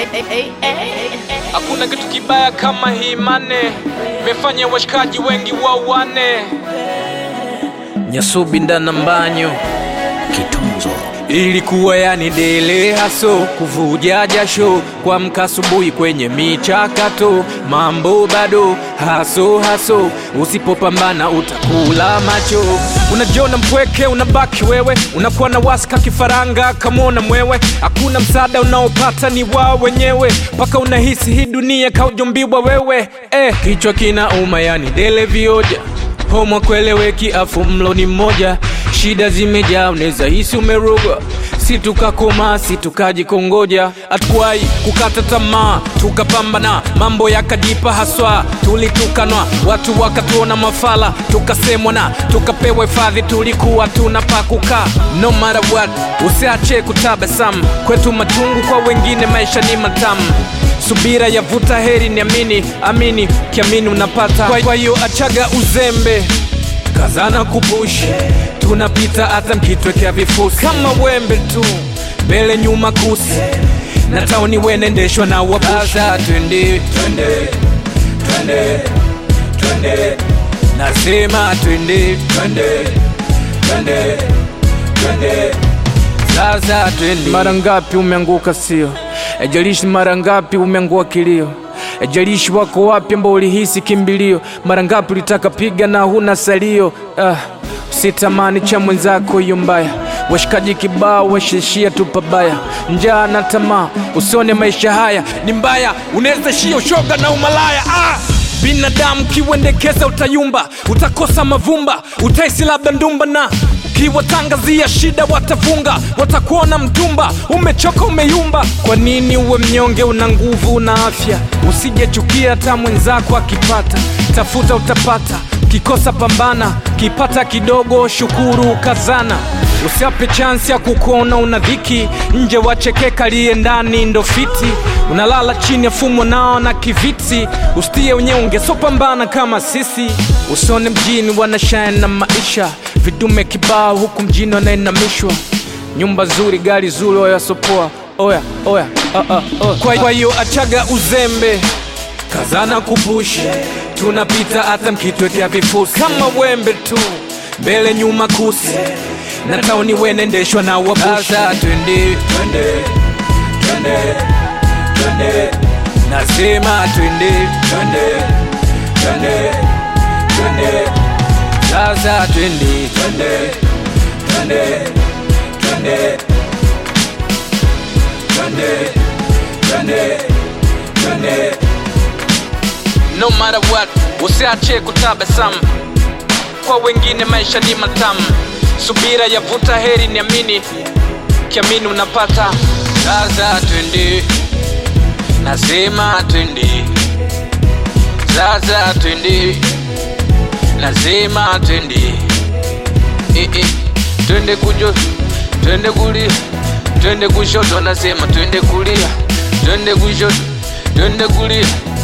Hakuna kitu kibaya kama hii mane, imefanya washikaji wengi wauane. Nyasubi ndana mbanyo Kitunzo ilikuwa yani dele haso kuvuja jasho kuamka asubuhi kwenye michakato mambo bado haso haso usipopambana utakula macho unajiona mpweke unabaki wewe unakuwa na waska kifaranga kamwona mwewe hakuna msaada unaopata ni wao wenyewe mpaka unahisi hii dunia kaujumbiwa wewe eh, kichwa kina uma yani dele vioja homo kweleweki afu mlo ni mmoja shida zimejaa unaweza hisi umerogwa si tukakoma si tukajikongoja hatukuwahi kukata tamaa tukapambana mambo yakajipa haswa tulitukanwa watu wakatuona mafala tukasemwa na tukapewa hifadhi tulikuwa tuna pa kukaa no matter what usiache kutabasamu kwetu matungu kwa wengine maisha ni matamu subira yavuta heri niamini amini kiamini unapata Kwa- kwa hiyo achaga uzembe kazana kupushi tunapita hata mkitwekea vifusi kama wembe tu mbele nyuma kusi na tauni wenendeshwa na wabusa twende twende twende twende nasema twende twende twende twende sasa twende mara ngapi umeanguka sio ejalishi mara ngapi umeangua kilio ejalishi wako wapi ambao ulihisi kimbilio mara ngapi ulitaka piga na huna salio ah, usitamani cha mwenzako hiyo mbaya washikaji kibao washishia tu pabaya njaa na tamaa usione maisha haya ni mbaya unaweza shia ushoga na umalaya ah! binadamu kiwendekeza utayumba utakosa mavumba utaisi labda ndumba na ukiwatangazia shida watafunga watakuona mtumba umechoka umeyumba kwa nini uwe mnyonge una nguvu una afya usijechukia hata mwenzako akipata tafuta utapata kikosa pambana kipata kidogo shukuru kazana usiape chansi ya kukuona una dhiki nje wachekeka liye ndani ndo fiti unalala chini ya fumo nao na kiviti ustie unyonge sopambana kama sisi usone mjini wanashine na maisha vidume kibao huku mjini wanainamishwa nyumba zuri gari zuri oyasopoa oya oya uh, uh, uh. Kwa- kwa hiyo achaga uzembe kazana kupushi tunapita hata mkitwekea vifusi kama wembe tu mbele nyuma kusi na tauni wenendeshwa na wabusha twende twende twende twende nasema twende twende twende twende sasa twende twende twende twende twende twende twende no matter what usiache kutabasamu kwa wengine maisha ni matamu subira yavuta heri niamini kiamini unapata sasa twende nasema twende sasa twende nasema twende eh, eh. twende kujo twende kulia twende kushoto nasema twende kulia twende kushoto twende kulia